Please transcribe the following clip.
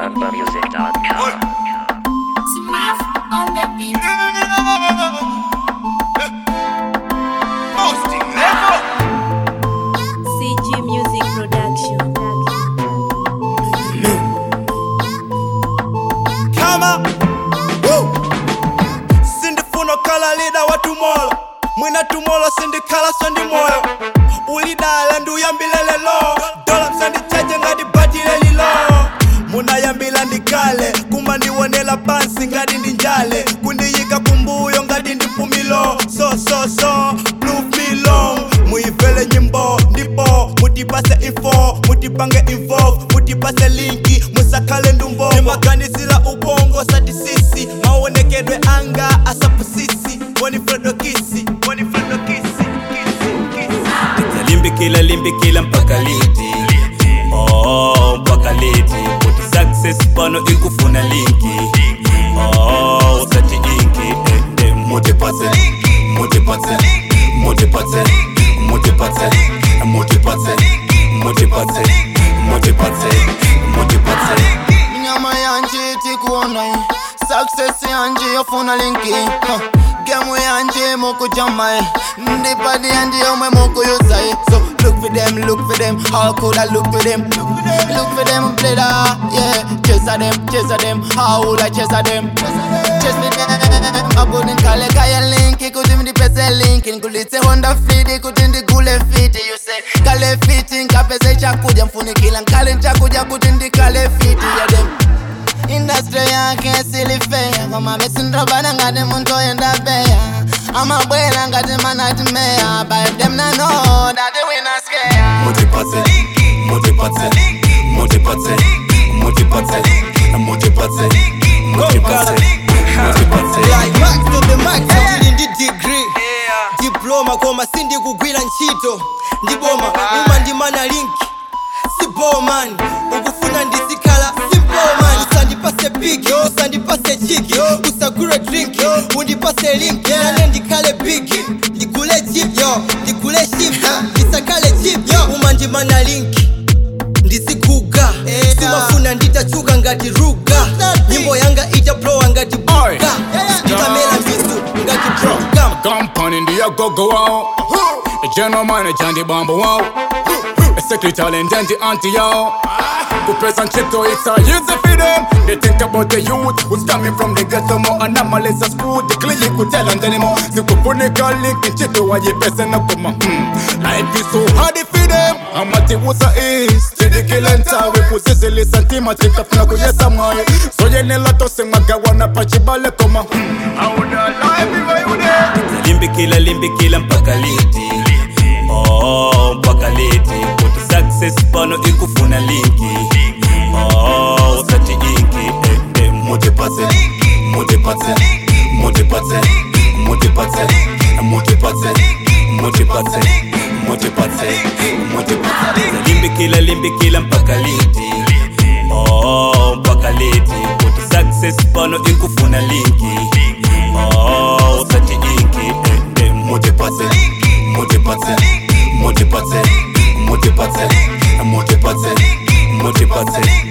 BumbaMusic.com. on the beat. CG Music Production. kama Woo! sindifuna kala lida wa tumolo mwina tumolo sindikhala sondimoyo ulidala nduyambilele lo dola msandichache ngati batile lilo munayambila ndikale kuma ndiwonela pansi ngati ndi njale kundiyika kumbuyo ngati ndi pumilo so so so prove me long muyivele nyimbo ndipo mutipase info mutipange involve mutipase linki musakhale ndumvo nimaganizila ubongo sati sisi maonekedwe anga asapusisi wanifredokisi wanifredokisi limbikila limbikila mpaka liti oh, mpaka liti kuti success pano ikufuna linki oh, usati inki eh, eh, mutipatse mutipatse mutipatse mutipatse mutipatse mutipatse mutipatse mutipatse nyama yanje tikuona success yanje yofuna linki huh. gemu yanje mukujama ndipadi yanje yomwe mukuyuza so look for them look for them how could I look for them look for them brother yeah chase them chase them how would I chase them chase me them abunin kale kaya linki kuti ndipese linki nkulitse honda fiti kuti ndigule fiti you say kale fiti nkapese chakuja mfunikila nkale nchakuja kuti ndikale fiti ya them industry yake silifeya koma mesindrobana ngati munthu oyenda beya amabwera ngati manati meya but them na know that we not scared mutipatse mutipatse mutipatse mutipatse mutipatse mutipatse mutipatse tili ndi degree diploma koma sindikugwira ntchito ndiboma uma ndimana linki siboman ukufuna ndizikhala simboman usandipase big usandipase chiki usagure drink undipase link nane ndikhale big ndigule chip yo ndigule ship ndisakhale chip yo uma ndimana linki ndizikuga simafuna nditachuka ngati ruga nyimbo yanga itaplowa ngati buga nditamera mbisu ngati program Company ndiye gogo wao General manager ndi bambo wao Secretary ndi auntie yao Kupresa nchito it's a easy for them They think about the youth who's coming from the ghetto More anomalies at school The clinic could tell them anymore Sikufunika link nchito wajipesa na kuma hmm. Life is so hard for them Amati usa east Chidi kila ntawe Kusisili santima Chikafuna kuyesa mwae So yenela tose magawana Pachibale koma hmm. How would I life if I would have limbikila limbikila mpaka liti oh, mpaka liti kuti success pano ikufuna linki oh, usati inki eh, eh, mutipatse mutipatse mutipatse mutipatse mutipatse mutipatse mutipatse mutipatse limbikila limbikila mpaka liti oh, mpaka liti kuti success pano ikufuna linki oh, usati inki eh, eh, mutipatse mutipatse mutipatse mutipatse mutipatse mutipatse